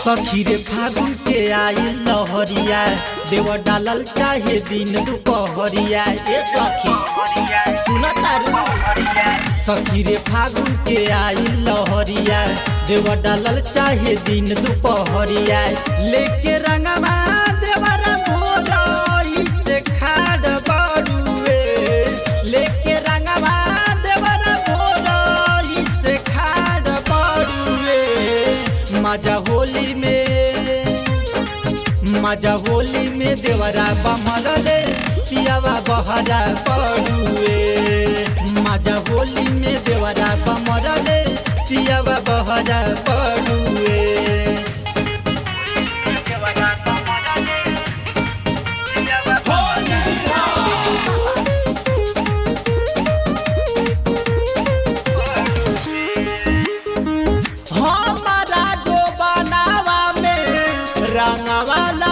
सखी रे फागुन के आई लहरिया देव डालल चाहे दिन दुपहरिया ए सखी सुन तारू सखी रे फागुन के आई लहरिया देव डालल चाहे दिन दुपहरिया लेके रंगवा देवरा भोरई से खाड़ बड़ुए लेके रंगवा देवरा भोरई से खाड़ बड़ुए मजा होली में मजा होली में देवरा बमल रे पियावा बहरा पड़ुए मजा होली में देवरा बमल रे पियावा बहरा पड़ुए हमारा जो बनावा में रंगवाला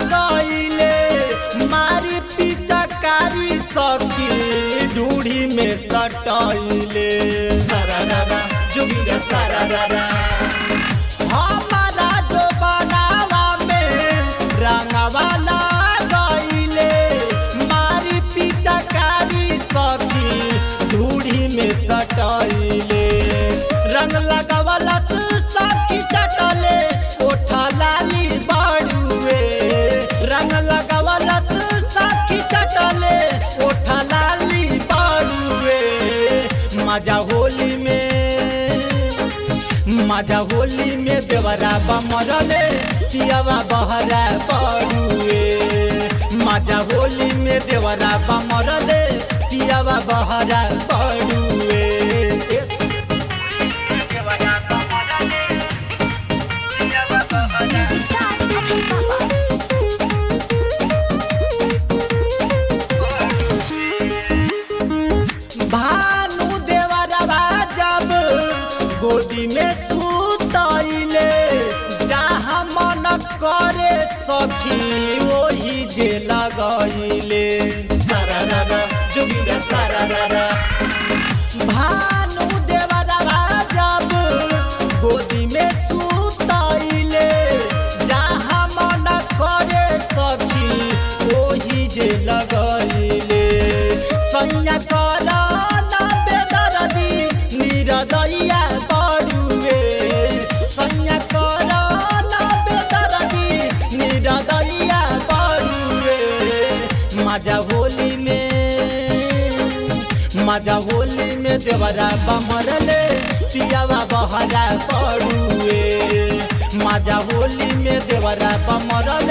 गईले मारी पिचकारी सखी ढूढ़ी में सटैले सरारा जुगिरा सरारा हमारा जो बनावा में रंगवाला गईले मारी पिचकारी सखी ढूढ़ी में सटैले रंग लगावला सखी चटले ओठा लाली बाड़ुए रंग लगावला सखी चटले ओठा लाली बाड़ुए मजा होली में मजा होली में देवरा बमरले पियावा बहरा पड़ुए मजा होली में देवरा बमरले पियावा बहरा पड़ुए भानु देवरवा जब गोदी में सुतैले जहाँ मन करे सखी वही जे लगैले सरारा जुगिरा सरारा भानु देवरवा जब गोदी में सुतैले जहाँ मन करे सखी वही जे लगैले सैया कर ना बेदरदी निरदैया बड़ुए सैया कर ना बेदरदी निरदैया बड़ुए मजा होली में मजा होली में देवरा बमरले पियावा बहरा पड़ुए मजा होली में देवरा बमरले